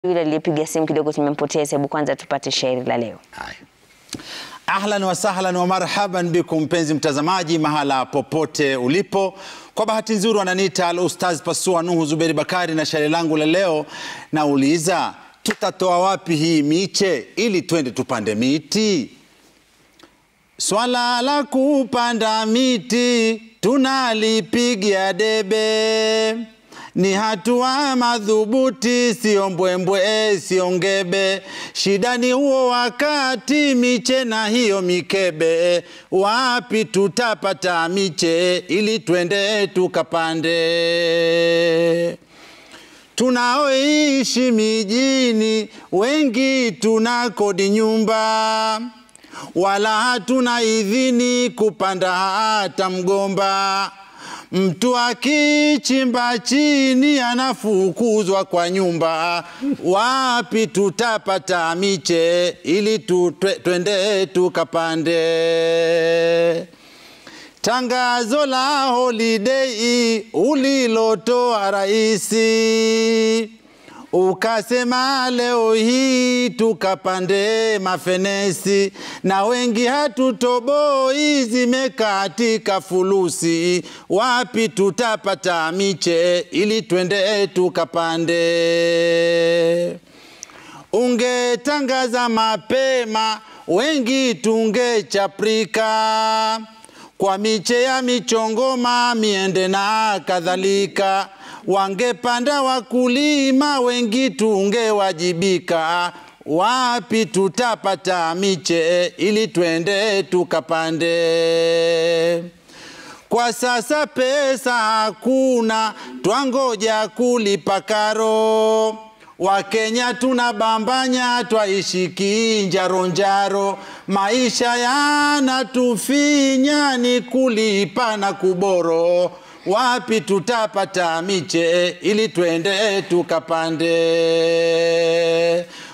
Yule aliyepiga simu kidogo tumempoteza. Hebu kwanza tupate shairi la leo. Haya. Ahlan wa sahlan wa marhaban bikum, mpenzi mtazamaji, mahala popote ulipo. Kwa bahati nzuri wananiita Al Ustaz Pasua Nuhu Zuberi Bakari, na shairi langu la leo nauliza, tutatoa wapi hii miche ili twende tupande miti? Swala la kupanda miti tunalipigia debe, ni hatua madhubuti, sio mbwembwe, sio ngebe. Shida ni huo wakati miche na hiyo mikebe, wapi tutapata miche ili twende tukapande? Tunaoishi mijini wengi tuna kodi nyumba, wala hatuna idhini kupanda hata mgomba. Mtu akichimba chini anafukuzwa kwa nyumba. Wapi tutapata miche ili tu, twe- twende tukapande? Tangazo la holiday ulilotoa raisi, ukasema leo hii tukapande mafenesi, na wengi hatutoboi, zimekatika fulusi. Wapi tutapata miche ili twende tukapande? Ungetangaza mapema, wengi tungechaprika kwa miche ya michongoma, miende na kadhalika. Wangepanda wakulima, wengi tungewajibika. Wapi tutapata miche ili twende tukapande? Kwa sasa pesa hakuna, twangoja kulipa karo. Wakenya tunabambanya, twaishi kinjaronjaro. Maisha yanatufinya, ni kulipa na kuboro. Wapi tutapata miche ili twende tukapande?